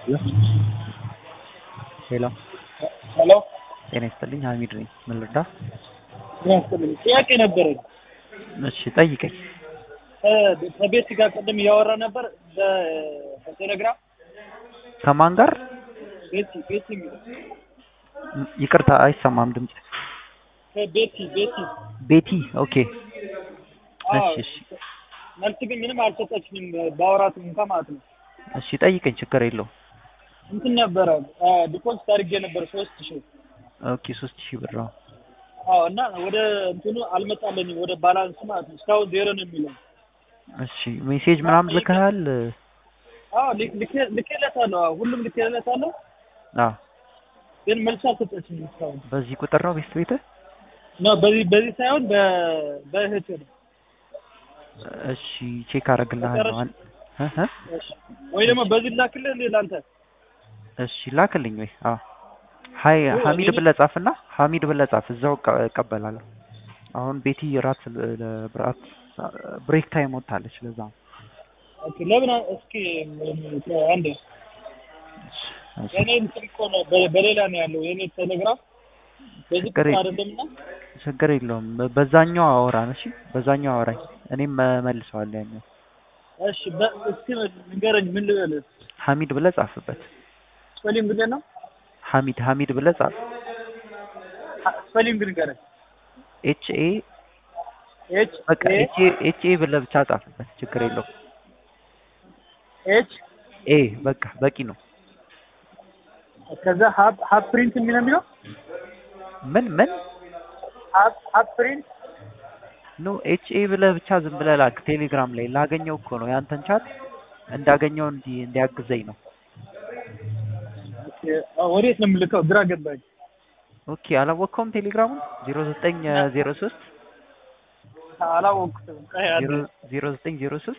ሄሎ ሄሎ ጤና ይስጥልኝ ሀሚድ ነኝ ምን ልርዳ ያስፈልግ ጥያቄ ነበረኝ። እሺ ጠይቀኝ እ ከቤት ጋር ቅድም እያወራ ነበር በ- በቴሌግራም ከማን ጋር ቤቲ ቤቲ የሚለው ም- ይቅርታ አይሰማም ድምጽ ከቤቲ ቤቲ ቤቲ ኦኬ አዎ፣ እሺ እሺ መልስ ግን ምንም አልሰጠችኝም ባወራት እንኳን ማለት ነው። እሺ ጠይቀኝ ችግር የለውም እንትን ነበረ ዲፖዚት አድርጌ ነበር ሶስት ሺህ ኦኬ ሶስት ሺህ ብር ነው አዎ እና ወደ እንትኑ አልመጣለኝም ወደ ባላንስ ማለት ነው። እስካሁን ዜሮ ነው የሚለው። እሺ ሜሴጅ ምናምን ልከሃል አዎ ልክ- ልኬ- ልኬለታለሁ። አዎ ሁሉም ልኬለታለሁ፣ አዎ ግን መልስ አልሰጠችኝም እስካሁን። በዚህ ቁጥር ነው ቤት ቤትህ ነው በዚህ በዚህ ሳይሆን በ- በእህቴ ነው። እሺ ቼክ አደርግልሃለሁ አን- እ እ እሺ። ወይ ደግሞ በዚህ ላክልህ እንዴ ላንተ? እሺ ላክልኝ ወይ አዎ ሀይ ኦ፣ ሀሚድ እኔ- ብለህ ጻፍና ሀሚድ ብለህ ጻፍ እዛው እቀ- እቀበላለሁ አሁን ቤቲ ራት ለብራት ብሬክ ታይም ወጥታለች ለዛ ነው ኦኬ ለምን አ- እስኪ አንዴ እሺ የኔ እንትን እኮ ነው በ- በሌላ ነው ያለው የኔ ቴሌግራም በዚህ ችግር ቁጥር የለም። አይደለምና ችግር የለውም በ- በዛኛው አወራን እሺ በዛኛው አወራኝ እኔም መልሰዋለሁ ያኛው እሺ በ- እስኪ ንገረኝ ምን ልበልህ? ሀሚድ ብለህ ጻፍበት ስፔሊንግ ብለህ ነው ሀሚድ ሀሚድ ብለህ ጻፍ ሀ- ስፔሊንግ ንገረኝ። ኤች ኤ ኤች በቃ ኤ ኤች ኤ ኤች ኤ ብለህ ብቻ ጻፍበት ችግር የለውም ኤች ኤ በቃ በቂ ነው ከዛ ሀብ ሀብ ፕሪንት የሚል ነው የሚለው ምን ምን ሀብ ሀብ ፕሪንት ኖ ኤች ኤ ብለህ ብቻ ዝም ብለህ ላክ ቴሌግራም ላይ ላገኘው እኮ ነው ያንተን ቻት እንዳገኘው እንዲ እንዲያግዘኝ ነው ኦኬ፣ አዎ፣ ወዴት ነው የምልከው? ግራ ገባኝ። ኦኬ አላወቅከውም ቴሌግራሙን ዜሮ ዘጠኝ ዜሮ ሶስት አላወቅሁትም። ቆይ አንዴ፣ ዜሮ ዘጠኝ ዜሮ ሶስት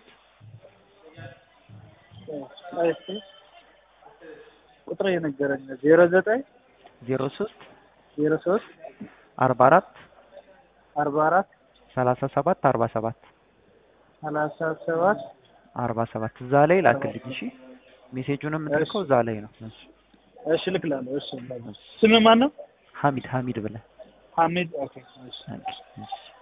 ቆይ እስኪ ቁጥር የነገረኝ ዜሮ ዘጠኝ ዜሮ ሶስት ዜሮ ሶስት አርባ አራት አርባ አራት ሰላሳ ሰባት አርባ ሰባት ሰላሳ ሰባት አርባ ሰባት እዛ ላይ ላክልኝ እሺ ሜሴጁንም የምትልከው እዛ ላይ ነው እሺ እሺ እልክላለሁ። እሺ ስምህ ማን ነው? ሀሚድ ሀሚድ ብለህ ሐሚድ ኦኬ። እሺ እሺ